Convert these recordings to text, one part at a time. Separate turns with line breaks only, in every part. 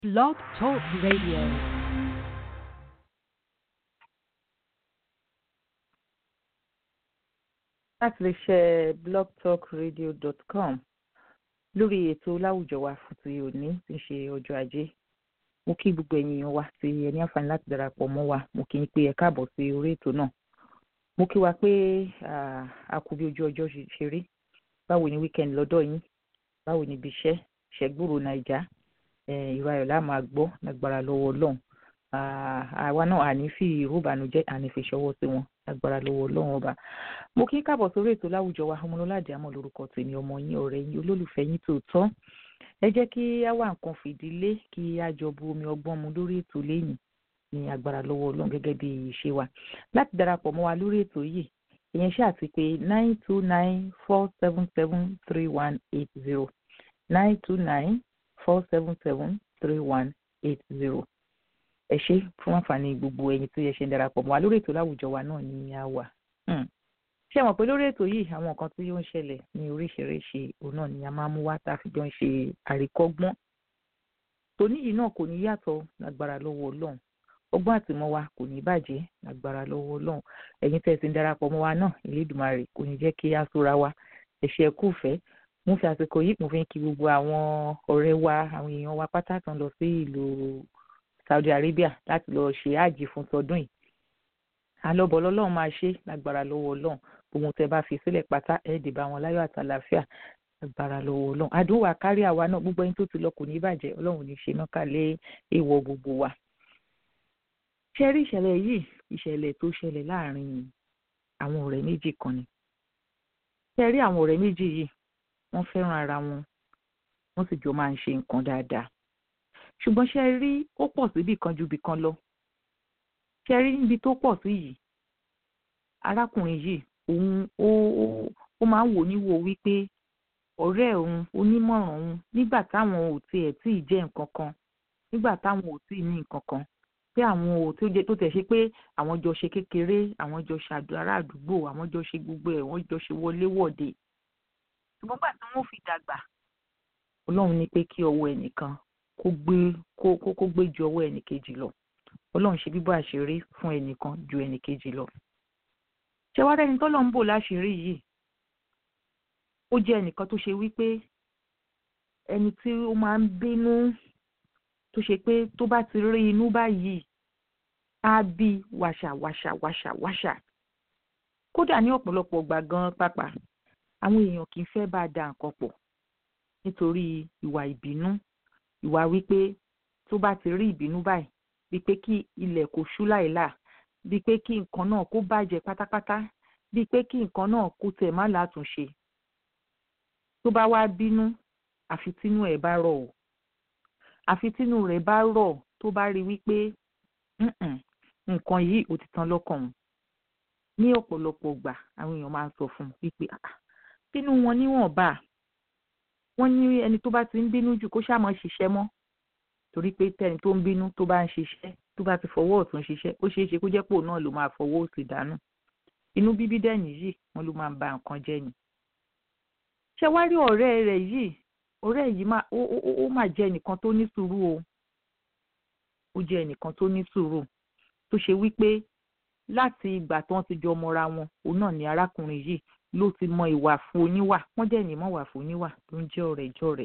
Blog Talk Radio.
láti lè ṣe blogtalkradio.com lórí ètò láwùjọ wa fún ti òní tí ń ṣe ọjọ́ ajé mo kí gbogbo ẹ̀yin wa tí ẹ ní àǹfààní láti darapọ̀ mọ́ wa mo kí n pé ẹ káàbọ̀ sí orí ètò náà mo kí wa pé a kú bí ojú ọjọ́ ṣe rí báwo ni weekend lọ́dọ̀ yín báwo ni ibi iṣẹ́ ṣẹ́gbòrò nàìjà ìrayọ̀ la máa gbọ́ lágbára lọ́wọ́ ọlọ́run àwa náà àní fi ìró ìbànújẹ́ àní fi ṣọwọ́ sí wọn lágbára lọ́wọ́ ọlọ́run ọba mo kí káàbọ̀ sórí ètò láwùjọ wa ọmọlọ́ládé àmọ́ lórúkọ tèmi ọmọ yín ọ̀rẹ́ yín olólùfẹ́ yín tòótọ́ ẹ jẹ́ kí á wá nǹkan fìdílé kí á jọ bu omi ọgbọ́n mu lórí ètò lẹ́yìn ní agbára lọ́wọ́ ọlọ́run gẹ́gẹ́ bí ìṣe wa láti darapọ̀ mọ́ wa lórí ètò yìí ìyẹn ṣáà ti pé nine two nine four seven seven three one eight zero nine two nine four seven seven three one eight zero ẹ ṣe fún àǹfààní gbogbo ẹ̀yin tó yẹ ṣe ń darapọ̀ mọ́ wa lórí ètò láwùjọ wa náà ní a wà ṣé mọ̀ pé lórí ètò yìí àwọn nǹkan tí ó ń ṣẹlẹ̀ ní oríṣiríṣi òun náà ni a máa mú wá tá a fi jọ ń ṣe àríkọ́gbọ́n tòní yìí náà kò ní yàtọ̀ lágbára lọ́wọ́ ọlọ́run ọgbọ́n àtìmọ́ wa kò ní bàjẹ́ lágbára lọ́wọ́ ọlọ́run ẹ̀yin tẹ́ ẹ ti ń darapọ̀ mọ́ wa náà Elédùmarè kò ní jẹ́ kí á sóra wa ẹ̀ṣẹ̀ kù fẹ́ mo fi àsìkò yìí mo fi ń kí gbogbo àwọn ọ̀rẹ́ wa àwọn èèyàn wa pátá tán lọ sí ìlú Saudi Arabia láti lọ ṣe àjì fún tọdún yìí alọ́bọ̀ lọ́lọ́run máa ṣe lágbára lọ́wọ́ ọlọ́run ohun tẹ́ bá fi sílẹ̀ pátá ẹ̀ dè bá wọn láyọ̀ àtàlàáfíà lágbára lọ́wọ́ ọlọ́run àdúrà kárí àwa náà gbogbo ẹni tó ti lọ kò ní bàjẹ́ ọlọ́run ní ṣe náà kálẹ̀ èèwọ̀ gbogbo wa. ṣé rí ìṣẹ̀lẹ̀ yìí ìṣẹ̀lẹ̀ tó ṣẹlẹ̀ láàrin àwọn ọ̀rẹ́ méjì kan ni. ṣé rí àwọn ọ̀rẹ́ méjì yìí wọ́n fẹ́ràn ara wọn wọ́n sì jọ máa ń ṣe nǹkan dáadáa. ṣùgbọ́n ṣé rí ó pọ̀ síbì kan ju bì kan lọ. ṣé rí níbi tó pọ̀ sí yìí arákùnrin yìí òun ó ó máa ń wò níwò wípé ọ̀rẹ́ òun onímọ̀ràn òun nígbà táwọn ò tiẹ̀ tí ì jẹ́ nǹkan kan nígbà táwọn ò tí ì ní nǹkan kan pé àwọn ò tó jẹ́ tó tẹ̀ ṣe pé àwọn jọ ṣe kékeré àwọn jọ ṣàdó ará àdúgbò àwọn jọ ṣe gbogbo ẹ̀ wọ́n jọ ṣe wọléwọ̀de ṣùgbọ́n gbà tí wọ́n fi dàgbà ọlọ́run ní pé kí ọwọ́ ẹnìkan kó gbé kó kó gbé ju ọwọ́ ẹnìkejì lọ ọlọ́run ṣe bíbọ́ àṣírí fún ẹnìkan ju ẹnìkejì lọ ṣé wá rẹ́ni tọ́lọ́ ń bò láṣìírí yìí ó jẹ́ ẹnìkan tó ṣe wípé ẹni tí ó máa ń bínú tó ṣe pé tó bá ti rí inú báyìí á bí wàṣà wàṣà wàṣà wàṣà kódà ní ọ̀pọ̀lọpọ̀ gbà gan pápá àwọn èèyàn kì í fẹ́ bá a da nǹkan pọ̀ nítorí ìwà ìbínú ìwà wípé tó bá ti rí ìbínú báyìí wípé kí ilẹ̀ kò ṣú láìláà bíi pé kí nǹkan náà kó bàjẹ́ pátápátá bíi pé kí nǹkan náà kó tẹ̀ má látúnṣe tó bá wá bínú àfi tínú ẹ̀ bá rọ̀ o àfi tínú rẹ̀ bá rọ̀ tó bá rí wípé nǹkan yìí ò ti tán lọ́kàn òun ní ọ̀pọ̀lọpọ̀ gbà àwọn èèyàn máa ń sọ fún un wípé bínú wọn níwọ̀nba wọ́n ní ẹni tó bá ti ń bínú jù kó ṣáà má ṣiṣẹ́ mọ́ torí pé tẹ́ni tó ń bínú tó bá ń ṣiṣẹ́ tó bá ti fọwọ́ ọ̀tún ṣiṣẹ́ ó ṣeé ṣe kó jẹ́ pò náà ló máa fọwọ́ òsì dànù inú bíbí dẹ́ni yìí wọ́n ló máa ń ba nǹkan jẹ́ ni. ṣé wá rí ọ̀rẹ́ rẹ̀ yìí ọ̀rẹ́ yìí ó máa jẹ́ ẹnìkan tó ní sùúrù o ó jẹ́ ẹnìkan tó ní sùúrù tó ṣe wípé láti ìgbà tí wọ́n ti jọ mọra wọn òun náà ni arákùnrin yìí ló ti mọ ìwà fún oníwà wọ́n dẹ̀ ní mọ̀ wà fún oníwà tó ń jẹ́ ọ̀rẹ́ jọ̀rẹ́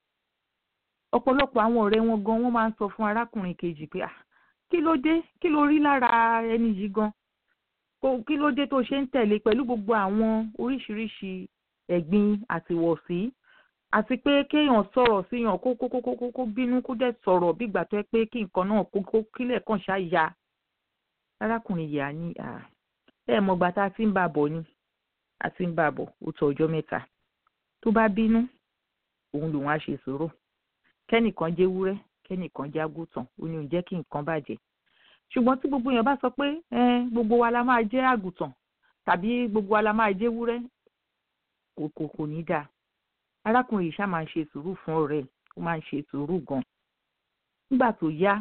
ọ̀pọ̀lọpọ̀ àwọn ọ̀rẹ́ wọn gan wọ́n máa ń sọ fún arákùnrin kejì pé ah kí ló dé kí ló rí lára ẹni yìí gan kí ló dé tó ṣe ń tẹ̀lé pẹ̀lú gbogbo àwọn oríṣiríṣi ẹ̀gbin àtiwọ̀sí àti pé kéèyàn sọ̀rọ̀ síyàn kó kó kó kó kó bínú kó dẹ̀ sọ̀rọ̀ bí ìgbà tó yẹ pé kí nǹkan náà kó kó kílẹ̀ kàn ṣá ya arákùnrin yìí á ní ẹ mọ̀gbà tá a ti ń bá a bọ̀ ni a ti ń bá a bọ̀ ó tó ọjọ́ mẹ́ta tó bá bínú òun lòun á ṣe sùúrù kẹ́nìkan jẹ́ wúrẹ́ kẹ́nìkan jẹ́ àgùntàn ó ní òun jẹ́ kí nǹkan bàjẹ́ ṣùgbọ́n tí gbogbo èèyàn bá sọ pé gbogbo wa la máa jẹ́ àgùntàn tàbí gbogbo wa la máa jẹ́ wúrẹ́ kò kò kò ní dáa arákùnrin yìí ṣáà máa ń ṣe sùúrù fún ọ̀rẹ́ ó máa ń ṣe sùúrù gan nígbà tó yá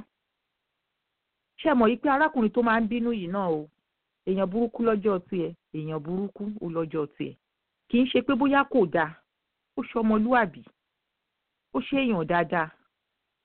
ṣe mọ̀ yìí pé arákùnrin tó máa ń bínú yìí náà o èèyàn burúkú lọ́jọ́ tiẹ̀ èèyàn burúkú ó lọ́jọ́ tiẹ̀ kì í ṣe pé bóyá kò dáa ó ṣọmọlúàbí ó ṣe èèyàn dáadáa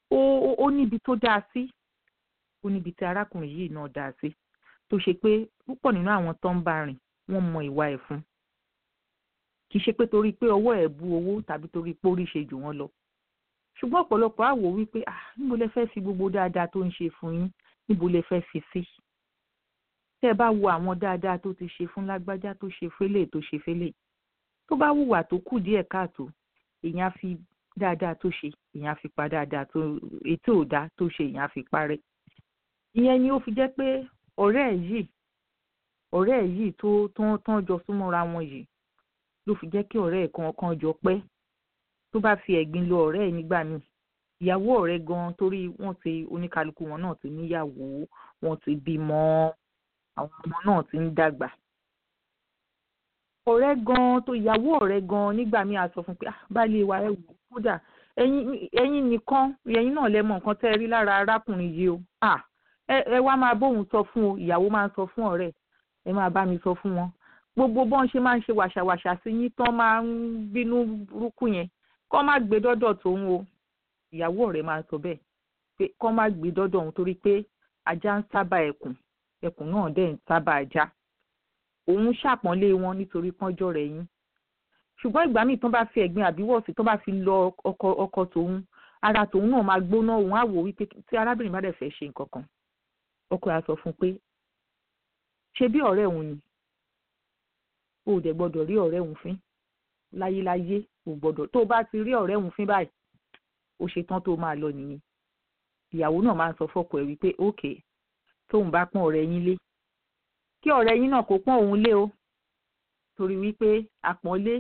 ó ó níbi tó dáa sí ó níbi tí arákùnrin yìí náà dáa sí tó ṣe pé púpọ̀ nínú àwọn tó ń bá rìn wọ́n mọ ìwà ẹ̀ fún kì í ṣe pé torí pé ọwọ́ ẹ̀ bu owó tàbí torí pé orí ṣe jù wọ́n lọ ṣùgbọ́n ọ̀pọ̀lọpọ̀ á wò wípé ah níbo lẹ fẹ́ fi gbogbo dáadáa tó ń ṣe fún yín níbo lẹ fẹ́ fi sí tẹ́ ẹ bá wo àwọn dáadáa tó ti ṣe fún lágbájá tó ṣe fẹ́lẹ̀ tó ṣe fẹ́lẹ̀ tó bá hùwà tó kù díẹ̀ káàtó èèyàn á fi dáadáa tó ṣe èèyàn á fi pa dáadáa tó ètò òdá tó ṣe èèyàn á fi parẹ́ ìyẹn ni ó fi jẹ́ pé ọ̀rẹ́ ẹ̀ yìí ọ̀rẹ́ ẹ̀ yìí tó tán tán jọ súnmọ́ra wọn yìí ló fi jẹ́ kí ọ̀rẹ́ ẹ̀ kan kan jọ pẹ́ tó bá fi ẹ̀gbin lo ọ̀rẹ́ ẹ̀ nígbà míì ìyàwó ọ̀rẹ́ gan torí wọ́n ti oníkálukú wọn náà ti níyàwó wọ́n ti bímọ àwọn ọmọ náà ti ń dàgbà ọ̀rẹ́ gan tó ìyàwó ọ̀rẹ́ gan nígbà míì á sọ fún pé ah baálé wa ẹ wò kódà ẹ̀yin ẹ̀yin nìkan ẹ̀yin náà lẹ mọ̀ nǹkan tẹ́ ẹ rí lára arákùnrin yìí o ah ẹ ẹ wá máa bóun sọ fún o ìyàwó máa ń sọ fún ọ̀rẹ́ ẹ máa bá mi sọ fún wọn gbogbo bọ́n ṣe máa ń ṣe wàṣàwàṣà sí yín tán máa ń bínú burúkú yẹn kọ́ má gbé dọ́dọ̀ tòun o ìyàwó ọ̀rẹ́ máa sọ bẹ́ẹ̀ pé kọ́ má gbé dọ́dọ̀ òun torí pé ajá ń sábà ẹkùn ẹkùn náà dẹ̀ ń sábà ajá òun ṣàpọ́nlé wọn nítorí pọ́njọ́ rẹ̀ yín ṣùgbọ́n ìgbà míì tán bá fi ẹ̀gbin àbíwọ̀sí tán bá fi lọ ọkọ ọkọ tòun ara tòun náà máa gbóná òun á wò wípé tí arábìnrin bá dẹ̀ fẹ́ ṣe nǹkan kan ọkọ ẹ̀ á sọ fún un pé ṣe bí ọ̀rẹ́ òun ni o ò dẹ̀ gbọ́dọ̀ rí ọ̀rẹ́ òun fín láyéláyé ò gbọ́dọ̀ tó o bá ti rí ọ̀rẹ́ òun fín báyìí ó ṣe tán tó máa lọ nìyẹn ìyàwó náà máa ń sọ fọ́kọ ẹ̀ wípé ókè tóun bá pọ́n ọ̀rẹ́ yín lé kí ọ̀rẹ́ yín náà kó pọ́n òun lé o torí wípé àpọ́nlé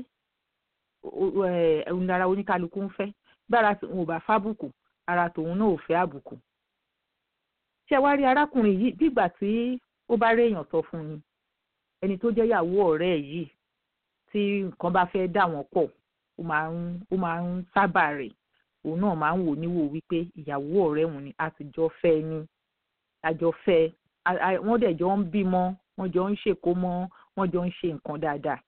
òun lára oníkálukú ń fẹ́ gbára òun ò bá fábùkù ara tòun náà ò fẹ́ àbùkù ṣé wá rí arákùnrin yìí dìgbà tí ó bá réèyàn sọ fún ni ẹni tó jẹ́ ìyàwó ọ̀rẹ́ ẹ̀ yìí tí nǹkan bá fẹ́ dà wọ́n pọ̀ ó máa ń ó máa ń sábà rẹ̀ òun náà máa ń wò níwò wípé ìyàwó ọ̀rẹ́ òun ni a ti jọ fẹ́ ni a jọ fẹ́ wọ́n dẹ̀ jọ ń bímọ wọ́n jọ ń ṣèkómọ wọ́n jọ ń ṣe nǹkan dáadáa.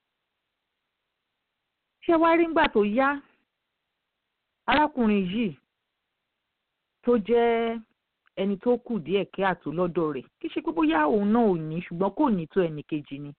ṣé wá rí ngbà tó yá arákùnrin yìí tó jẹ́ ẹni tó kù díẹ̀ kí àtó lọ́dọ̀ rẹ̀ kì í ṣe pé bóyá òun náà ò ní ṣùgbọ́n kò ní tó ẹnì kejì ni.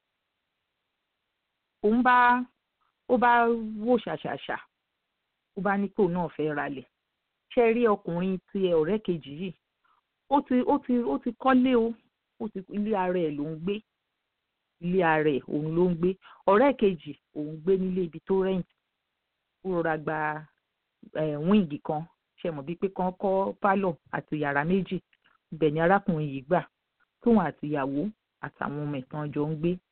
òun bá ó bá wò ṣàṣàṣà ó bá ní kó náà fẹ́ ralẹ̀ ṣe rí ọkùnrin ti ọ̀rẹ́ kejì yìí ó ti ó ti ó ti kọ́lé o ó ti ilé ara ẹ̀ ló ń gbé ilé ara ẹ̀ òun ló ń gbé ọ̀rẹ́ kejì òun gbé nílé ibi tó rẹ́ǹtì ó rọra gba wíǹgì kan ṣe mọ̀ bíi pé kán kọ́ pálọ̀ àti yàrá méjì ibẹ̀ ni arákùnrin yìí gbà tóun àti ìyàwó àtàwọn ọmọ ẹ̀tàn jọ ń gbé.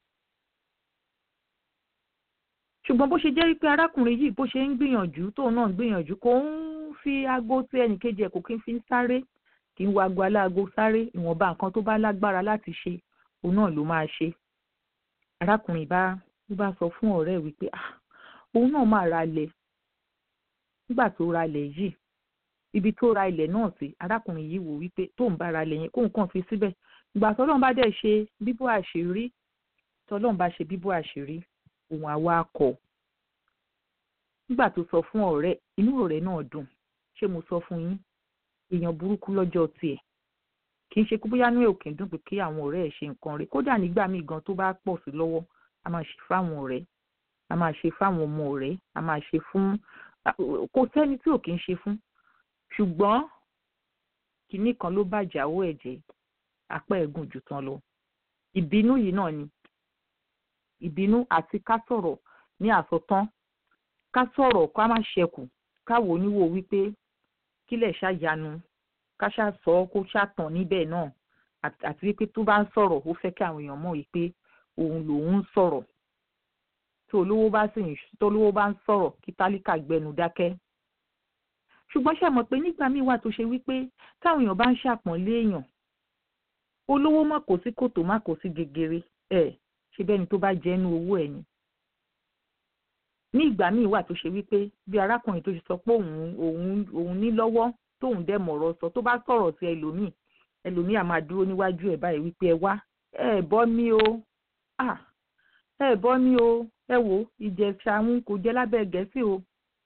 ṣùgbọ́n bó ṣe jẹ́ wípé arákùnrin yìí bó ṣe ń gbìyànjú tóun náà ń gbìyànjú kò ń fi aago tí ẹnìkejì ẹ̀ kò kí ń fi ń sáré kì í wo aago aláago sáré ìwọ̀nba nǹkan tó bá lágbára láti ṣe òun náà ló máa ṣe. arákùnrin bá ló bá sọ fún ọ̀rẹ́ ẹ̀ wípé òun náà máa ra ilẹ̀ nígbà tó ra ilẹ̀ yìí ibi tó ra ilẹ̀ náà sí arákùnrin yìí wò wípé tóun bá ra ilẹ̀ yẹn kóun kàn fi síbẹ̀ ìgbà tọ́lọ́run bá dẹ̀ ṣe bíbú àṣírí tọ́lọ́run bá ṣe bíbú àṣírí òun àwa kọ̀ nígbà tó sọ fún ọ̀rẹ́ inú ọ̀rẹ́ náà dùn ṣé mo sọ fún yín èèyàn burúkú lọ́jọ́ tiẹ̀ kì í ṣe kó bóyá ní òkè dùn pé kí àwọn ọ̀rẹ́ ẹ̀ ṣe nǹkan rẹ̀ kódà nígbà míì gan tó bá pọ̀ sí lọ́wọ́ a máa ṣe fáwọn ọ̀rẹ́ a máa ṣe fáwọn ọmọ ọ̀rẹ́ a máa ṣe fún kò sẹ́ni tí ò kì í ṣe fún ṣùgbọ́n kinní kan ló bàjẹ́ àwọ̀ ẹ̀jẹ̀ apá ẹ̀gùn jù tán lọ ìbínú yìí náà ni ìbínú àti ká sọ̀rọ̀ ní àsọtán ká sọ̀rọ̀ ká má ṣẹkù káwo oníwò wípé kílẹ̀ ṣàyanu ká ṣàsọ kó ṣàtàn níbẹ̀ náà àti wípé tó bá ń sọ̀rọ̀ ó fẹ́ kí àwọn èèyàn mọ̀ wípé òun lòun ń sọ̀rọ̀ tí olówó bá sì ń tó olówó bá ń sọ̀rọ̀ kí tálíkà gbẹnu dákẹ́ ṣùgbọ́n ṣe mọ̀ pé nígbà míì wà tó ṣe wípé táwọn èèyàn bá ń ṣàpọ́nlé èèyàn olówó má kó sí kòtò má kó sí gegere ẹ̀ ṣe bẹ́ni tó bá jẹ́nu owó ẹ̀ ni ní ìgbà míì wà tó ṣe wípé bí arákùnrin tó ṣe sọ pé òun òun òun ní lọ́wọ́ tóun dẹ̀ mọ̀rọ̀ sọ tó bá sọ̀rọ̀ sí ẹlòmíì ẹlòmíì á máa dúró níwájú ẹ̀ báyìí wípé ẹ wá ẹ bọ́ mí o ẹ bọ́ mí o ẹ wò ìjẹ̀ṣà ń kò jẹ́ lábẹ́ gẹ̀ẹ́sì o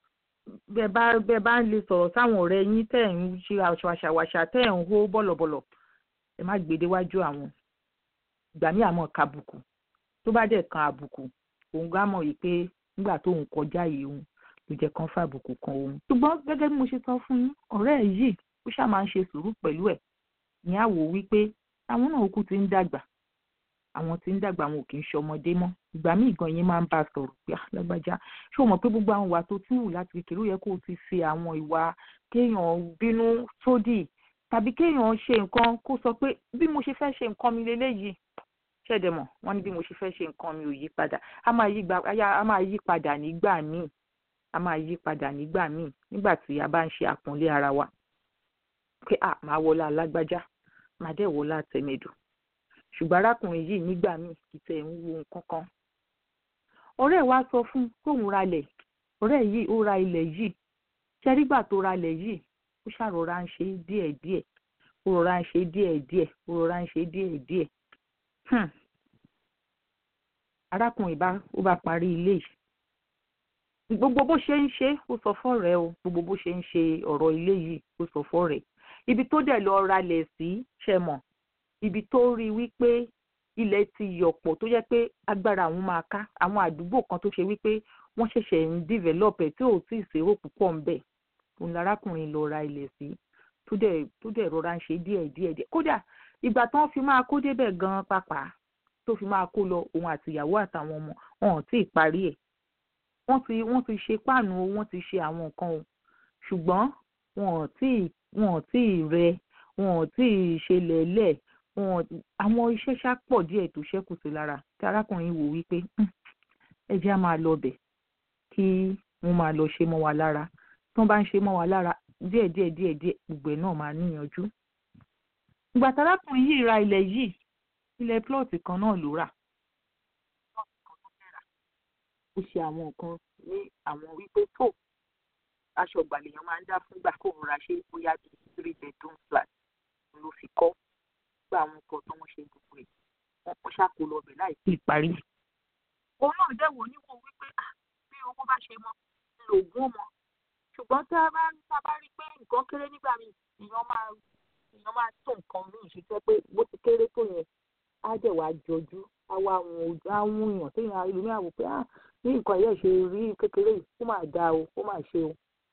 bẹ́ẹ̀ bá bẹ́ẹ̀ bá ń lè sọ̀rọ̀ sáwọn ọ̀rẹ́ yín tẹ̀ ń ṣe àṣàwàṣà tẹ̀ ń hó bọ̀lọ̀bọ̀lọ̀ ẹ má gbé déwájú àwọn ìgbà míì àmọ́ kàbùkù tó bá dẹ̀ kan àbùkù òun gbá mọ̀ yìí pé nígbà tóun kọjá yìí òun ló jẹ́ kán fàbùkù kan òun. ṣùgbọ́n gẹ́gẹ́ bí mo ṣe sọ fún yín ọ̀rẹ́ ẹ̀ yìí ó ṣáà máa ń ṣe sùúrù pẹ̀lú ẹ̀ ní àwò wípé àwọn náà kú ti ń dàgbà àwọn tí ń dàgbà wọn ò kì í ṣọmọdé mọ́ ìgbà míì gan yín máa ń bá a sọ̀rọ̀ pé lágbájá ṣé o mọ̀ pé gbogbo àwọn ìwà tó tún wù láti kékeré ó yẹ kó o ti fi àwọn ìwà kéèyàn bínú sódì tàbí kéèyàn ṣe nǹkan kó sọ pé bí mo ṣe fẹ́ ṣe nǹkan mi leléyìí ṣẹ̀dẹ̀ mọ̀ wọ́n ní bí mo ṣe fẹ́ ṣe nǹkan mi ò yí padà a máa yí padà nígbà míì a máa yí padà nígbà míì nígbà tí a bá ń ṣe àpọ́nlé ara wa pé à máa wọlá alágbájá máa dẹ̀ wọlá tẹ̀mẹ̀dù ṣùgbọ́n arákùnrin yìí nígbà míì kì í tẹ̀ ń wo nǹkan kan ọ̀rẹ́ wa sọ fún kóun ralẹ̀ ọ̀rẹ́ yìí ó ra ilẹ̀ yìí ṣẹ́rígbà tó ralẹ̀ yìí ó ṣàrọ̀ra ń ṣe díẹ̀díẹ̀ ó rọra ń ṣe díẹ̀díẹ̀ ó rọra ń ṣe díẹ̀díẹ̀ arákùnrin bá ó bá parí ilé yìí gbogbo bó ṣe ń ṣe ó sọ fọ́rẹ́ o gbogbo bó ṣe ń ṣe ọ̀rọ̀ ilé yìí ó sọ fọ́rẹ́ ibi tó dẹ̀ lọ ralẹ̀ sí ṣe mọ̀ ibi tó rí wípé ilẹ̀ ti yọ̀pọ̀ tó jẹ́ pé agbára àwọn máa ká àwọn àdúgbò kan tó ṣe wípé wọ́n ṣẹ̀ṣẹ̀ ń develop ẹ̀ tí ò tí ì ṣèrò púpọ̀ ń bẹ̀ òun lárákùnrin lọ ra ilẹ̀ sí tó dẹ̀ tó dẹ̀ rọra ń ṣe díẹ̀ díẹ̀ díẹ̀ kódà ìgbà tó ń fi máa kó débẹ̀ gan-an pàápàá tó fi máa kó lọ òun àtìyàwó àtàwọn ọmọ wọn ò tí ì parí ẹ̀ wọ́n ti wọ́n ti ṣe páànù o wọ́n ti ṣe àwọn nǹkan o ṣùgbọ́n wọn ò tí ì wọn ò tí ì rẹ wọn ò tí ì ṣe lẹ̀lẹ̀ wọn àwọn iṣẹ́ ṣá pọ̀ díẹ̀ tó ṣẹ́kù sí lára tí arákùnrin wò wípé ẹ jẹ́ á máa lọ bẹ̀ kí wọ́n máa lọ ṣe mọ́ wa lára tí wọ́n bá ń ṣe mọ́ wa lára díẹ̀ díẹ̀ díẹ̀ díẹ̀ gbogbo ẹ̀ náà máa níyanjú. ìgbà tí arákùnrin yìí ra ilẹ̀ yìí ilẹ̀ plọ́ọ̀tì kan náà ló rà ó ṣe àwọn nǹkan ní àwọn wípé tó aṣọ ìgbàlèyàn máa ń dá fúngbà kó òun ra ṣe bóyá bíi three bedroom flat ló fi kọ́ gba àwọn nǹkan tó wọ́n ṣe gbogbo ẹ̀ wọ́n kọ́ ṣàkólọ ọbẹ̀ láì sí ìparí. òun náà dẹ̀ wò níwò wípé bí owó bá ṣe mọ lògùn mọ ṣùgbọ́n tá a bá tá a bá rí pé nǹkan kéré nígbà míì èèyàn máa èèyàn máa tó nǹkan míì ṣe jẹ́ pé bó ti kéré tó yẹn á dẹ̀ wá jọjú á wá àwọn ojú á wún èèyàn téèyàn ìlú àwò pé ní nǹkan yẹn ṣe rí kékeré yìí ó máa dáa o ó máa ṣe o.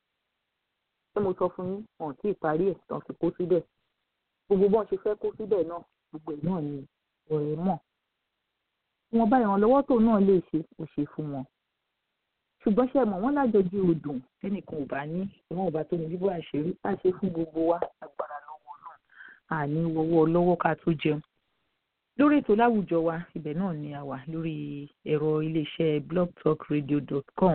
ṣé mo sọ fún yín wọn tí ì parí ẹ̀ tán fi kó síbẹ̀ gbogbo bọ́n ṣe fẹ́ kó síbẹ̀ náà gbogbo ẹ̀ náà ni ọ̀rẹ́ mọ̀ wọn bá ìrànlọ́wọ́ tó náà lè ṣe kò ṣe fún wọn ṣùgbọ́n ṣe mọ̀ wọ́n lájọjú odùn ẹnìkan ò bá ní ìwọ̀n ò bá tó ní bíbó àṣírí á ṣe fún gbogbo wa agbára lọ́wọ́ náà àní wọ́wọ́ lọ́wọ́ ká tó jẹun lórí ètò láwùjọ wa ibẹ̀ náà ni a wà lórí ẹ̀rọ iléeṣẹ́ blogtalkradio.com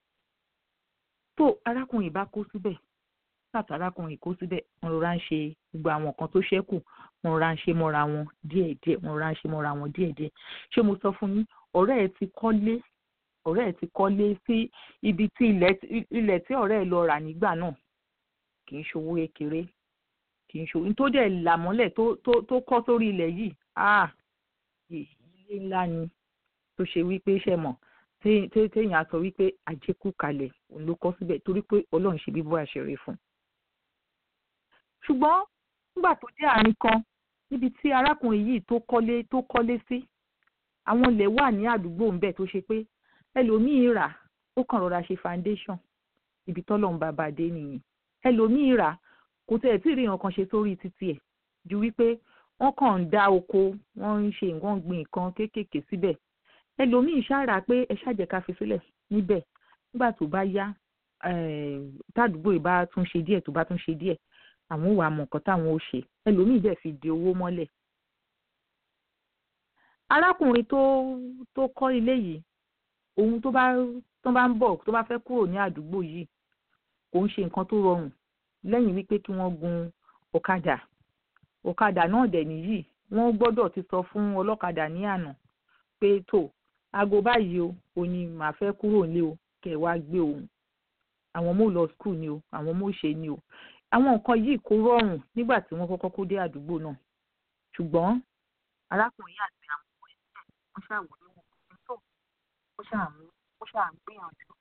tó arákùnrin bá kó síbẹ̀ láti arákùnrin kó síbẹ̀ wọ́n rọra ń ṣe gbogbo àwọn nǹkan tó ṣẹ́kù wọ́n rọra ń ṣe mọ́ra wọn díẹ̀díẹ̀ wọ́n rọra ń ṣe mọ́ra wọn díẹ̀díẹ̀ ṣé mo sọ fún yín ọ̀rẹ́ ẹ ti kọ́lé ọ̀rẹ́ ẹ ti kọ́lé sí ibi tí ilẹ̀ tí ọ̀rẹ́ ẹ lọ rà nígbà náà kì í ṣòwò kékeré kì í ṣòwò tó dẹ̀ làmọ́lẹ̀ tó kọ́ sórí ilẹ̀ yìí ah ilé ńlá ni tó ṣe wípé ṣe mọ̀ téèyàn á sọ wípé àjẹkù kalẹ̀ òun ló kọ́ síbẹ̀ torí pé ọlọ́run ṣe bíbọ́ àṣírí fún un ṣùgbọ́n nígbà tó dé àárín kan níbi tí arákùnrin yìí tó kọ́lé tó kọ́lé sí àwọn ilẹ̀ wà ní àdúgbò ńbẹ̀ tó ṣe pé ẹlòmíì rà ó kàn rọra ṣe foundation ibi tọ́lọ́run bàbá dé nìyí ẹlòmíì rà kò tẹ̀ tí ì rí nǹkan ṣe sórí títì ẹ̀ ju wípé wọ́n kàn ń dá oko wọ́n ń ṣe nǹkan gbìn nǹkan kéékèèké síbẹ̀ ẹlòmíì ṣáàrà pé ẹ ṣàjẹká fi sílẹ̀ níbẹ̀ nígbà tó bá yá tádùúgbò ìbá tún ṣe díẹ̀ tó bá tún ṣe díẹ̀ àwọn ò wá mọ nǹkan táwọn ò ṣe ẹlòmíì dẹ̀ fi di owó mọ́lẹ̀. arákùnrin tó tó kọ́ ilé yìí òun tó bá tó bá ń bọ̀ tó bá fẹ́ kúrò ní àdúgbò yìí kò ń ṣe nǹkan tó rọrùn lẹ́yìn wípé kí wọ́n gun ọ̀kadà ọ̀kadà náà dẹ̀ nìyí wọ́n gbọ́dọ̀ ti sọ fún ọlọ́kadà ní àná pé tó aago báyìí o ò ní màá fẹ́ kúrò nílé o kẹ̀ wá gbé òun àwọn ọmọ ò lọ skul ni o àwọn ọmọ ò ṣe ni o àwọn nǹkan yìí kò rọrùn nígbà tí wọ́n kọ́kọ́ kó dé àdúgbò náà ṣùgbọ́n arákùnrin yìí àti àwọn ọmọ ẹgbẹ́ wọ́n ṣàwòrán wọn kò tó ó ṣàmú ó ṣàgbìyànjú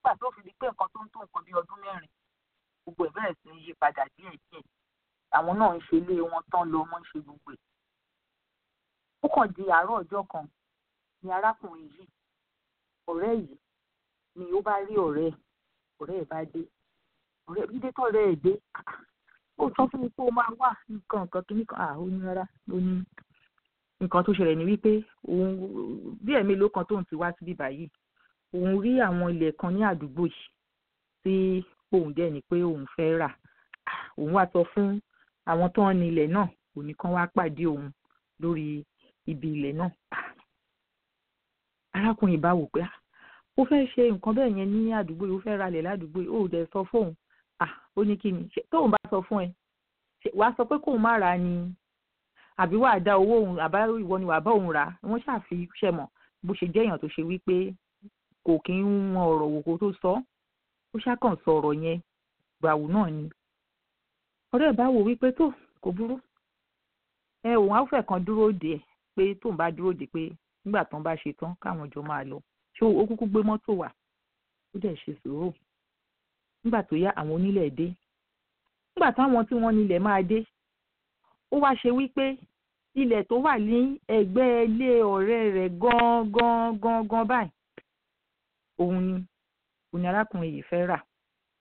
nígbà tó fi di pé nǹkan tó ń tó nǹkan bí ọdún mẹ́rin gbogbo ẹ̀ bẹ̀rẹ̀ sí ní yí padà díẹ̀ díẹ̀ àwọn náà ń ṣe ilé wọn tán lọ wọ́n ń ṣe gbogbo ẹ̀. ó kàn di àárọ̀ ọjọ́ kan ni arákùnrin yìí ọ̀rẹ́ yìí ni ó bá rí ọ̀rẹ́ ẹ̀ ọ̀rẹ́ ẹ̀ bá dé ọ̀rẹ́ dídé tọ̀rẹ́ ẹ̀ dé ó sọ fún mi pé ó máa wà nǹkan nǹkan kìíní kan à ó ní rárá ó ní nǹkan tó ṣẹlẹ̀ ní wípé òun bí ẹ̀mí ló kan tóun ti wá síbí báyìí òun rí àwọn ilẹ̀ kan ní àdúgbò yìí tí òun dẹ̀ ní pé òun fẹ́ rà òun wá sọ fún àwọn tó ń ní ilẹ̀ náà òní kan wá pàdé òun lórí ibi ilẹ̀ náà arákùnrin bá wò pé ó fẹ́ ṣe nǹkan bẹ́ẹ̀ yẹn ní àdúgbò yìí ó fẹ́ ralẹ̀ ládùúgbò yìí ó dẹ̀ sọ fóun ó ní kí ni tóun bá sọ fún ẹ wàá sọ pé kóun má ra ni àbí wàá dá owó òun àbá ìwọ ni wàá bá òun rà wọ́n ṣàfi ṣẹ̀ mọ̀ bó ṣe jẹ́ èèyàn tó ṣe wípé kò kí ń wọn ọ̀rọ̀ wò kó tó sọ ó ṣàkàn sọ ọ̀rọ̀ yẹn gbàwù náà ni ọ̀rẹ́ ẹ̀ bá wò wípé tó kò burú ẹ òun á fẹ́ kan dúró dè ẹ́ pé tóun bá dúró dè pé nígbà tán bá ṣe tán káwọn jọ máa lọ ṣé ó kúkú gbé mọ́tò wá ó dẹ̀ ṣe sùúrù nígbà tó yá àwọn onílẹ̀ dé nígbà táwọn tí wọ́n nílẹ̀ máa dé ó wá ṣe wípé ilẹ̀ tó wà ní ẹ̀gbẹ́ ilé ọ̀rẹ́ rẹ̀ gan-an gan-an báyìí òun ni òun ni arákùnrin yìí fẹ́ rà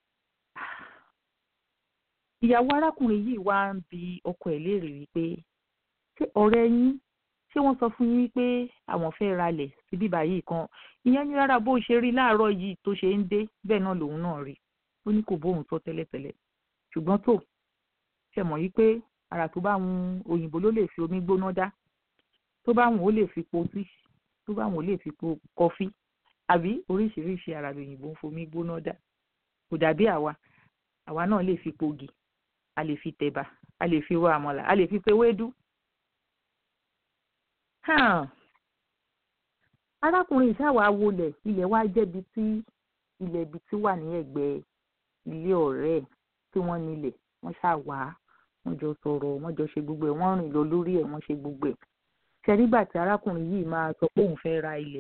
ìyàwó arákùnrin yìí wá ń bi ọkọ ẹ̀ léèrè wípé ṣé ọ̀rẹ́ yín ṣé wọ́n sọ fún yín pé àwọn fẹ́ ralẹ̀ síbí báyìí kan ìyẹn ní rárá bó ṣe rí láàárọ̀ yìí tó ṣe ń dé bẹ́ẹ̀ náà lòun náà rí ó ní kò bóun sọ tẹ́lẹ̀tẹ́lẹ̀ ṣùgbọ́n tó ṣe mọ̀ yí pé ara tó bá wun òyìnbó ló lè fi omi gbóná dá tó bá wùn ó lè fi po tí tó bá wùn ó lè fi po kọfí àbí oríṣiríṣi ara lòyìnbó ń fomi gbóná dá kò dàbí àwa àwa náà lè fi pogi a lè fi tẹ̀bà a lè fi ro àmàlà a lè fi pe wédú. arákùnrin ìṣàwá wọlé ilẹ̀ wa jẹ́bi tí ilẹ̀ ibi tí wà ní ẹ̀gbẹ́ ilé ọ̀rẹ́ ẹ̀ tí wọ́n nílẹ̀ wọ́n ṣàwá wọ́n jọ sọ̀rọ̀ wọ́n jọ ṣe gbogbo ẹ̀ wọ́n rìn lọ lórí ẹ̀ wọ́n ṣe gbogbo ẹ̀ ṣẹ́rígbà tí arákùnrin yìí máa sọ pé òun fẹ́ ra ilẹ̀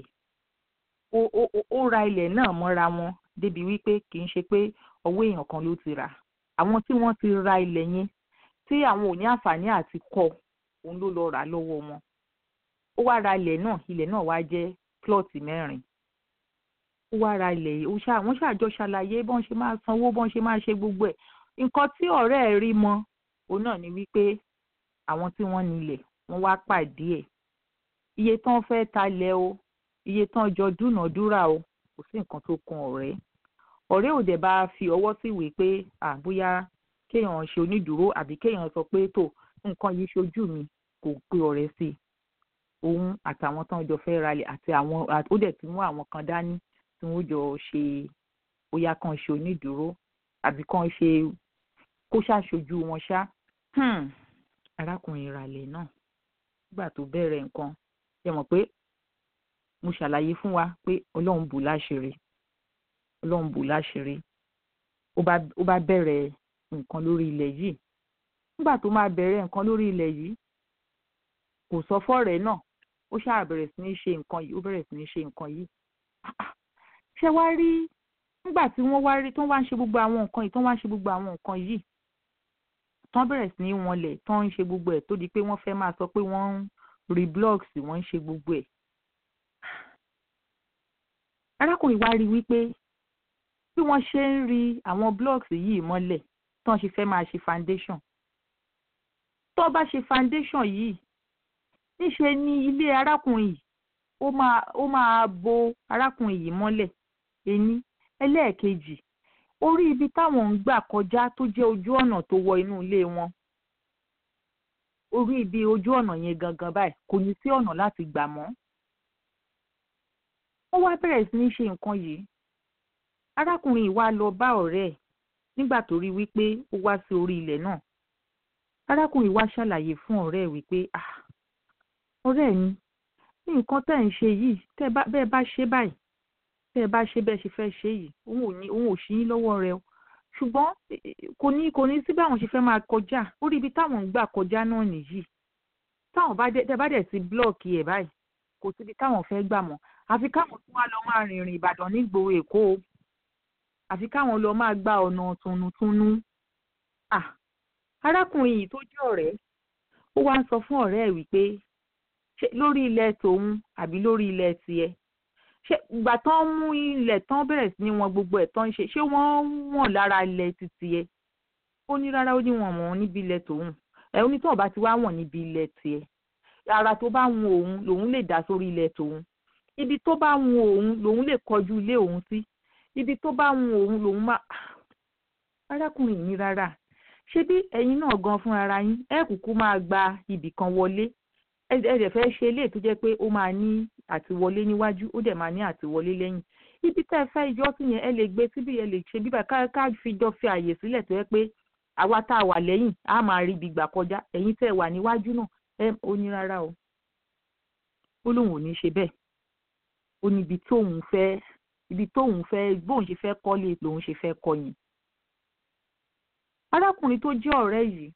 ó ra ilẹ̀ náà mọ́ra wọn débi wípé kì í ṣe pé ọwọ́ èèyàn kan ló ti rà àwọn tí wọ́n ti ra ilẹ̀ yẹn tí àwọn ò ní àǹfààní àti kọ́ òun ló lọ rà lọ́wọ́ wọn ó wá ra ilẹ̀ náà ilẹ̀ náà wá jẹ́ plọ́ọ̀tì mẹ́rin ó wá ra ilẹ̀ yìí wọ́n ṣàjọ ṣàlàyé bọ́n ṣe máa sanwó bọ́n ṣe máa ṣe gbogbo ẹ̀ nǹkan tí ọ̀rẹ́ ẹ̀ rí mọ́ òun náà ni wípé àwọn tí wọ́n nílẹ̀ wọ́n wá pàdé ẹ̀ iye tán fẹ́ talẹ̀ o iye tán jọ dúnàádúrà o kò sí nǹkan tó kan ọ̀rẹ́ ọ̀rẹ́ ò dẹ̀ bá fi ọwọ́ sí ìwé pé àbúyá kéèyàn ṣe onídùúró àbí kéèyàn sọ pé tó nǹkan yìí ṣojú mi kò pe ọ̀rẹ́ sí i òun àtàwọn tán jọ fẹ́ ralẹ̀ àti àwọn ó dẹ̀ ti mú àwọn kan dání tí wọ́n jọ ṣe bóyá kan ṣe onídùúró àbí kan ṣe kó ṣàṣojú wọn ṣá arákùnrin ìràlẹ̀ náà nígbà tó bẹ̀rẹ̀ nǹkan ṣe mọ̀ pé mo ṣàlàyé fún wa pé ọlọ́run bù láṣìírí ọlọ́run bù láṣìírí ó bá bẹ̀rẹ̀ nǹkan lórí ilẹ̀ yìí nígbà tó máa bẹ̀rẹ̀ nǹkan lórí ilẹ̀ yìí kò sọ fọ́ọ̀rẹ́ náà ó ṣáà bẹ̀rẹ̀ sí ní ṣe nǹkan yìí ó bẹ̀rẹ̀ sí ní ṣe nǹkan yìí ṣé wá rí nígbà tí wọ́n wá rí tó wá ń ṣe gbogbo àwọn nǹkan yìí tó wá ń ṣe gbogbo àwọn nǹkan yìí tán bẹ̀rẹ̀ sí ní wọnlẹ̀ tán ń ṣe gbogbo ẹ̀ tó di pé wọ́n fẹ́ máa sọ pé wọ́n ń rí blocks wọ́n ń ṣe gbogbo ẹ̀ arákùnrin wa rí wípé bí wọ́n ṣe ń rí àwọn blocks yìí mọ́lẹ̀ tán ṣe fẹ́ máa ṣe foundation tó bá ṣe foundation yìí níṣe ni ilé arákùnrin yìí ó máa ó máa bo arákùnrin yìí mọ́lẹ̀ ení ẹlẹ́ẹ̀kejì orí ibi táwọn ń gbà kọjá tó jẹ́ ojú ọ̀nà tó wọ inú ilé wọn orí ibi ojú ọ̀nà yẹn gangan báyìí kò ní sí ọ̀nà láti gbà mọ́ ó wá bẹ̀rẹ̀ sí ní ṣe nǹkan yìí arákùnrin yìí wá lọ bá ọ̀rẹ́ ẹ̀ nígbà tó rí wípé ó wá sí orí ilẹ̀ náà arákùnrin wá ṣàlàyé fún ọ̀rẹ́ ẹ̀ wípé ah ọ̀rẹ́ mi ní nǹkan tẹ́ ń ṣe yìí tẹ́ bẹ́ẹ̀ bá ṣe báyìí tẹ́ ẹ bá ṣe bẹ́ẹ̀ ṣe fẹ́ ṣe yìí òun ò ní òun ò ṣí yín lọ́wọ́ rẹ o ṣùgbọ́n kò ní kò ní sí báwọn ṣe fẹ́ máa kọjá orí ibi táwọn ń gbà kọjá náà nìyí táwọn bá dé tẹ́ bá dẹ̀ sí blọọkì ẹ̀ báyìí kò síbi táwọn fẹ́ gbà mọ́ àfi káwọn tún wá lọ máa rìnrìn Ìbàdàn nígboro Èkó o àfi káwọn lọ máa gba ọ̀nà tunutunu ah arákùnrin yìí tó jẹ́ ọ̀rẹ́ ó wá ń sọ fún ọ̀rẹ́ ẹ̀ wípé ṣé lórí ilẹ̀ tòun àbí lórí ilẹ̀ tiẹ̀ ṣé ìgbà tán mú ilẹ̀ tán bẹ̀rẹ̀ sí ní wọn gbogbo ẹ̀ tán ń ṣe ṣé wọ́n wọ̀n lára ilẹ̀ títí ẹ̀ ó ní rárá ó ní wọn wọ̀n níbi ilẹ̀ tòun ẹ̀ ó ní tó bá ti wá wọ̀n níbi ilẹ̀ tiẹ̀ ara tó bá wun òun lòun lè dá sórí ilẹ̀ tòun ibi tó bá wun òun lòun lè kọjú ilé òun sí ibi tó bá wun òun lòun máa arákùnrin yìí rárá ṣé bí ẹ̀yin náà gan fún ara yín ẹ kúkú máa gba ibì kan wọlé ẹ dẹ̀ fẹ́ ṣe eléyìí tó jẹ́ pé ó máa ní àtiwọlé níwájú ó dẹ̀ máa ní àtiwọlé lẹ́yìn ibi tẹ́ ẹ fẹ́ ìjọ sí yẹn ẹ lè gbé síbi ẹ lè ṣe bíbá ká ká fi jọ fi àyè sílẹ̀ tó yẹ pé àwa tá a wà lẹ́yìn á máa rí ibi gbà kọjá ẹ̀yin tẹ́ ẹ wà níwájú náà ẹ ó ní rárá o ó lóun ò ní ṣe bẹ́ẹ̀ ó ní ibi tóun fẹ́ ibi tóun fẹ́ bóun ṣe fẹ́ kọ́lé lòun ṣe fẹ́ kọ́ yẹn arákùnrin tó jẹ́ ọ̀rẹ́ yìí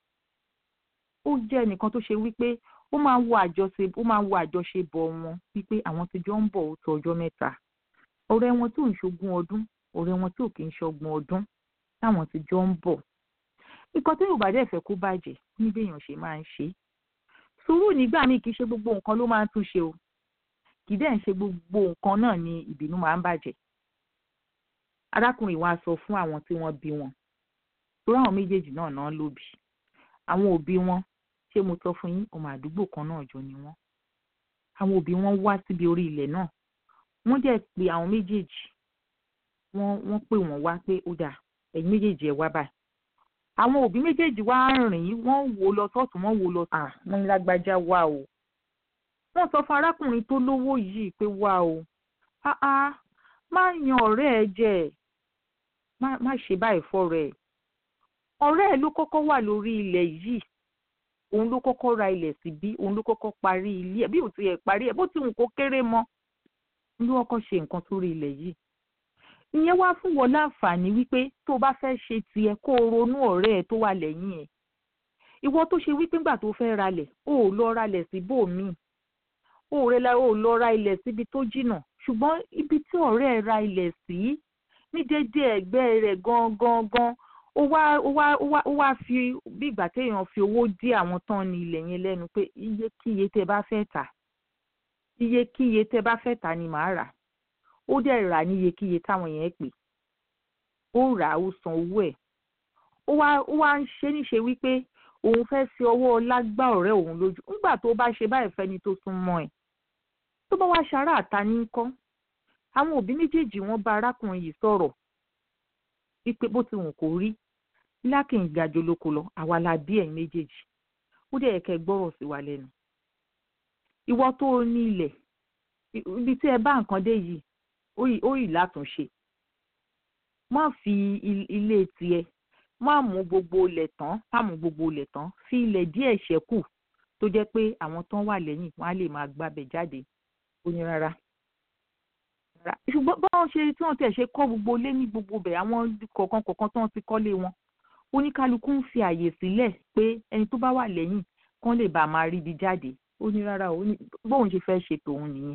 ó jẹ́ ẹnìkan tó ṣe wípé ó máa ń wo àjọṣe ó máa ń wo àjọṣebọ̀ wọn wípé àwọn ti jọ ń bọ̀ ó tó ọjọ́ mẹ́ta ọ̀rẹ́ wọn tí ò ń ṣogún ọdún ọ̀rẹ́ wọn tí ò kì í ṣọgbọ̀n ọdún táwọn ti jọ ń bọ̀ nǹkan tí yorùbá dẹ̀ fẹ́ kó bàjẹ́ ní béèyàn ṣe máa ń ṣe sùúrù nígbà míì kì í ṣe gbogbo nǹkan ló máa ń túnṣe o kì í dẹ̀ ń ṣe gbogbo nǹkan náà ni ìbínú máa ń bàjẹ́ arákùnrin wa sọ fún àwọn tí wọ́n bí wọn torí àwọn méjèèjì náà náà lóbi àwọn òbí wọn ṣé mo sọ fún yín ọmọ àdúgbò kan náà jọ ni wọn àwọn òbí wọn wá síbi orí ilẹ̀ náà wọ́n dẹ̀ pé àwọn méjèèjì wọ́n wọ́n pè wọ́n wá pé ó dà ẹ̀yin méjèèjì ẹ̀ wá báyìí àwọn òbí méjèèjì wá rìn wọ́n wò lọ sọ́tún wọ́n wò lọ à wọ́n ní lágbájá wá o wọ́n sọ fún arákùnrin tó lówó yìí pé wá o áá má yan ọ̀rẹ́ ẹ jẹ má má ṣe báyìí fọ́rẹ́ ẹ ọ̀rẹ́ ẹ ló kọ́kọ́ wà lórí ilẹ̀ yìí òun ló kọ́kọ́ ra ilẹ̀ síbí òun ló kọ́kọ́ parí ilé ẹ̀ bí ò ti ẹ̀ parí ẹ̀ bó ti wù kó kéré mọ́ ló kọ́kọ́ ṣe nǹkan sórí ilẹ̀ yìí ìyẹn wá fún wọn láǹfààní wípé tó bá fẹ́ ṣe tiẹ̀ kó o ronú ọ̀rẹ́ ẹ tó wà lẹ́yìn ẹ̀ ìwọ tó ṣe wípé ńgbà tó fẹ́ ralẹ̀ o ò lọ ralẹ̀ síbòmíì o ò rẹlẹ̀ o ò lọ ra ilẹ̀ síbi tó jìnnà ṣùgbọ́n ibi tí ọ̀rẹ́ ẹ ra ilẹ̀ sí ní déédéé ẹ̀gbẹ́ rẹ̀ gangan gan ó wá ó wá ó wá ó wá fi bí ìgbà téèyàn fi owó dí àwọn tán ní ilẹ̀ yẹn lẹ́nu pé iye kíye tẹ́ bá fẹ́ tà iye kíye tẹ́ bá fẹ́ tà ni màá rà ó dẹ̀ rà ní iye kíye táwọn yẹn pè ó rà á ó san owó ẹ̀ ó wá ó wá ń ṣe níṣe wípé òun fẹ́ fi ọwọ́ ọlá gbá ọ̀rẹ́ òun lójú nígbà tó bá ṣe báyìí fẹ́ni tó sún mọ́ ẹ̀ tó bá wá ṣará àta ní kọ́ àwọn òbí méjèèjì wọ́n bá arákùnrin yìí sọ̀rọ̀ wípé bó ti wù kó rí lákìn ìgbàjọ lóko lọ àwa la bí ẹ̀yin méjèèjì ó dẹ̀ kẹ́ gbọ́rọ̀ sí wa lẹ́nu ìwọ tó o ní ilẹ̀ ibi tí ẹ bá nǹkan dé yìí ó yìí látúnṣe má fi ilé tiẹ̀ má mú gbogbo ilẹ̀ tán má mú gbogbo ilẹ̀ tán fi ilẹ̀ díẹ̀ ṣẹ́kù tó jẹ́ pé àwọn tán wà lẹ́yìn wọ́n á lè máa gbábẹ̀ jáde ó ní rárá ṣùgbọ́n báwọn ṣe tí wọ́n tẹ̀ ṣe kọ́ gbogbo lé ní gbogbo bẹ̀ àwọn kọ̀ọ̀kan kọ̀ọ̀kan tí wọ́n ti kọ́lé wọn oníkálukú ń fi àyè sílẹ̀ pé ẹni tó bá wà lẹ́yìn kán lè bá máa ríbi jáde ó ní rárá ó ní bóun ṣe fẹ́ ṣe tòun nìyẹn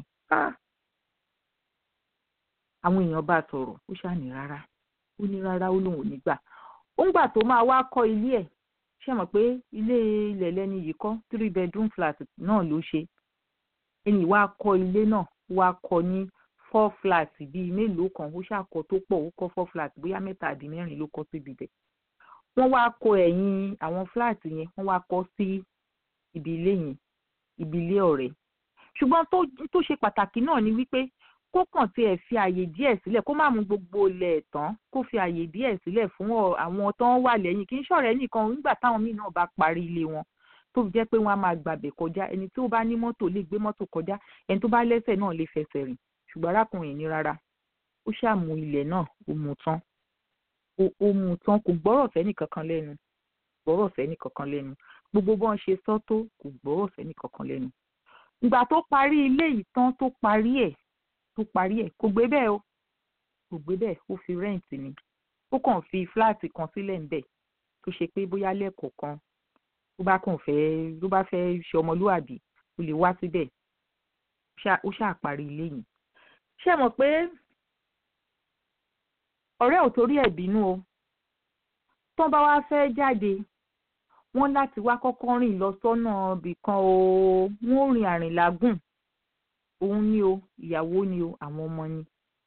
àwọn èèyàn bá sọ̀rọ̀ ó ṣàní rárá ó ní rárá ó lóun ò ní gbà ó ń gbà tó máa wá kọ́ ilé ẹ̀ ṣe mọ̀ pé ilé ilẹ̀ lẹ́ni yìí kọ́ three bedroom flat náà ló ṣe ẹni wá kọ́ ilé náà wá kọ́ ní four flat bíi mélòó kan ó ṣàkọ tó pọ̀ ó kọ́ four flat bóyá mẹ́ta àbí mẹ́rin ló kọ́ síbi bẹ̀ wọ́n wá kọ́ ẹ̀yìn àwọn flat yẹn wọ́n wá kọ́ sí ibi ilé yẹn ibi ilé ọ̀rẹ́ ṣùgbọ́n tó ṣe pàtàkì náà ni wípé kó kàn tiẹ̀ fi àyè díẹ̀ sílẹ̀ kó má mú gbogbo ilẹ̀ tán kó fi àyè díẹ̀ sílẹ̀ fún àwọn tó ń wà lẹ́yìn kì í ṣọ̀rẹ́ nìkan nígbà táwọn míì náà bá parí ilé wọn tó jẹ́ pé wọ́n á máa gbàbẹ̀ kọjá ẹni tó bá ní mọ́tò lè gbé mọ́tò kọjá ẹni tó bá lẹ́sẹ̀ náà lè fẹsẹ̀ rìn ṣùgbọ́n arákùnrin ní rárá ó ṣàmú ilẹ̀ náà ó mú tán ó mú tán kò gbọ́rọ̀ fẹ́ni kankan lẹ́nu gbọ́rọ̀ fẹ́ni kankan lẹ́nu gbogbo bọ́n ṣe sọ tó kò gbọ́rọ̀ fẹ́ni kankan lẹ́nu ìgbà tó parí ilé yìí tán tó parí ẹ̀ tó parí ẹ̀ kò gbé bẹ́ẹ̀ o kò gbé bẹ́ẹ̀ ó fi rẹ́ǹtì ni ó kàn fi fúláàtì kan sílẹ̀ ńbẹ̀ tó ṣe pé bóyá lẹ́ẹ̀kọ̀ọ̀kan tó bá kàn fẹ́ tó bá fẹ́ ṣe ọmọlúwàbí ó lè wá síbẹ̀ ó ṣáà parí ilé yìí ṣé mọ̀ pé ọ̀rẹ́ ò torí ẹ̀ bínú o tán bá wá fẹ́ jáde wọ́n láti wá kọ́kọ́ rìn lọ sọ́nà ibìkan o wọ́n rìn àrìnlágùn òun ni o ìyàwó ni o àwọn ọmọ ni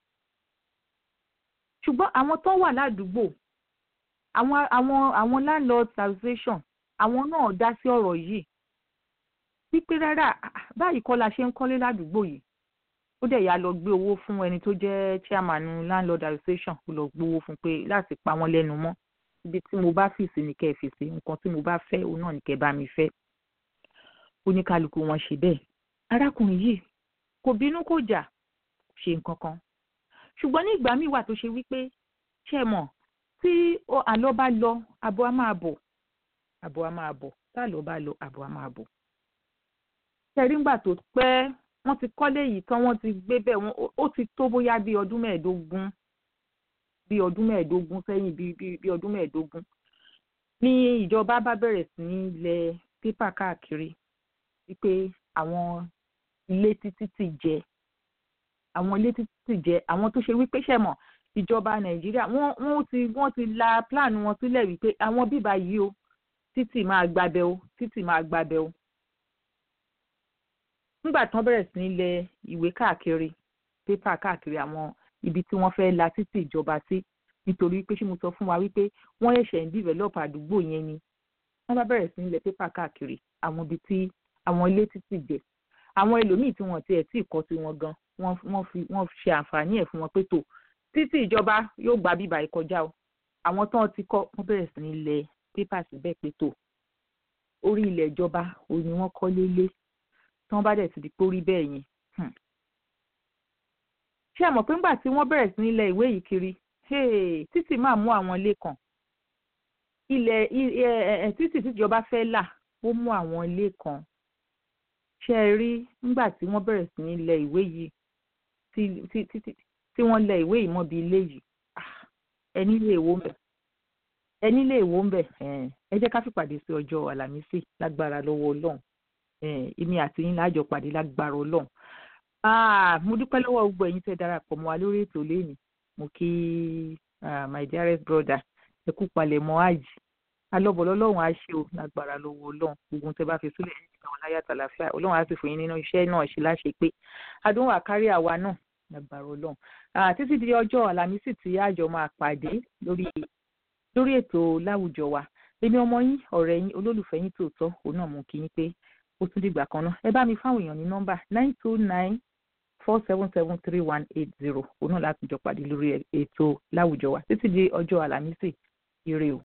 ṣùgbọ́n àwọn tó wà ládùúgbò àwọn àwọn àwọn landlord association àwọn náà dá sí ọ̀rọ̀ yìí wípé rárá báyìí kọ́ la ṣe ń kọ́lé ládùúgbò yìí ó dẹ̀ yà lọ gbé owó fún ẹni tó jẹ́ chairman landlord association ó lọ gbé owó fún pé láti pa wọ́n lẹ́nu mọ́ ibi tí mo bá fìsì ní kẹ́ ẹ fìsì nǹkan tí mo bá fẹ́ òun náà ní kẹ́ ẹ bá mi fẹ́ oníkálukú wọn ṣe bẹ́ẹ̀ arákùnrin yìí kò bínú kò jà ṣe nǹkan kan ṣùgbọ́n ní ìgbà míì wà tó ṣe wípé ṣe mọ̀ tí àlọ́ bá lọ àbọ̀ á máa bọ̀ àbọ̀ á máa bọ̀ tá àlọ́ bá lọ àbọ̀ á máa bọ̀ tẹ̀rí ńgbà tó pẹ́ wọ́n ti kọ́lé yìí tán wọ́n ti gbé bẹ́ẹ̀ wọ́n ó ti tó bóyá bíi ọdún mẹ́ẹ̀ẹ́dógún bíi ọdún mẹ́ẹ̀ẹ́dógún sẹ́yìn bíi bíi ọdún mẹ́ẹ̀ẹ́dógún ní ìjọba bá bẹ̀rẹ̀ sí ní lẹ pépà káàkiri wípé àwọn ilé títí ti jẹ àwọn ilé títí ti jẹ àwọn tó ṣe wípé ṣẹ̀mọ̀ ìjọba nàìjíríà wọ́n wọ́n ti wọ́n ti la plan wọn sílẹ̀ wípé àwọn bíbá yìí o títì máa gbabẹ o títì máa gbabẹ o nígbà tí wọ́n bẹ̀rẹ̀ sí ní lẹ ìwé káàkiri pépà káàkiri àwọn ibi tí wọ́n fẹ́ la títì ìjọba sí nítorí pé ṣé mo sọ fún wa wípé wọ́n ṣẹ̀ṣẹ̀ ń develop àdúgbò yẹn ni wọ́n bá bẹ̀rẹ̀ sí ní lẹ pépà káàkiri àwọn ibi tí àwọn ilé títì jẹ àwọn ẹlòmíì tí wọ́n tiẹ̀ tí ì kọ́ sí wọn gan wọ́n fi wọ́n ṣe àǹfààní ẹ̀ fún wọn pé tó títí ìjọba yóò gba bíbá ìkọjá o àwọn tán ti kọ́ wọ́n bẹ̀rẹ̀ sí ní lẹ pépà síbẹ̀ pé tó orí ilẹ̀ ìjọba òun ni wọ́n kọ́ lélé tí wọ́n bá dẹ̀ ti di pé ó rí bẹ́ẹ̀ yẹn. ṣé ẹ mọ̀ pé ńgbà tí wọ́n bẹ̀rẹ̀ sí ní lẹ ìwé yìí kiri títì máa mú àwọn ilé kan ilẹ̀ títì tíjọba fẹ́ là ó mú àwọn ilé kan ṣé ẹ rí ńgbà tí wọ́n bẹ̀rẹ̀ sí ní lẹ ìwé yìí tí wọ́n lẹ ìwé yìí mọ́bi ilé yìí ẹni lè wó ń bẹ̀ ẹni lè wó ń bẹ̀ ẹ jẹ́ ká fìpàdé sí ọjọ́ àlàmísì lágbára lọ́wọ́ ọlọ́run èmi àti yín láàjọ pàdé lágbára ọlọ́run mo dúpẹ́ lọ́wọ́ gbogbo ẹ̀yin tẹ́ darapọ̀ mọ́ wa lórí ètò lẹ́nìí mo kí my dearest brother ẹ kú palẹ̀ mọ́ àjì alọ́bọ̀ lọ́lọ́run á ṣe o lágbára lọ́wọ́ ọlọ́run gbogbo tẹ́ bá fi sílẹ̀ ní ìgbà wọn láyà tàlàfíà ọlọ́run á sì fún yín nínú iṣẹ́ náà ṣe láṣẹ pé adúnwà kárí àwa náà lágbára ọlọ́run títí di ọjọ́ àlàmísì tí àjọ máa pàdé lórí lórí ètò láwùjọ wa èmi ọmọ yín ọ̀rẹ́ yín olólùfẹ́ yín tòótọ́ òun náà mú kí yín pé ó tún dìgbà kan náà ẹ bá mi fáwọn èèyàn ní nọ́mbà nine two nine four seven seven three one eight zero òun náà láti jọ pàdé lórí ètò láwùjọ wa títí di ọjọ́ àlàmísì ire o.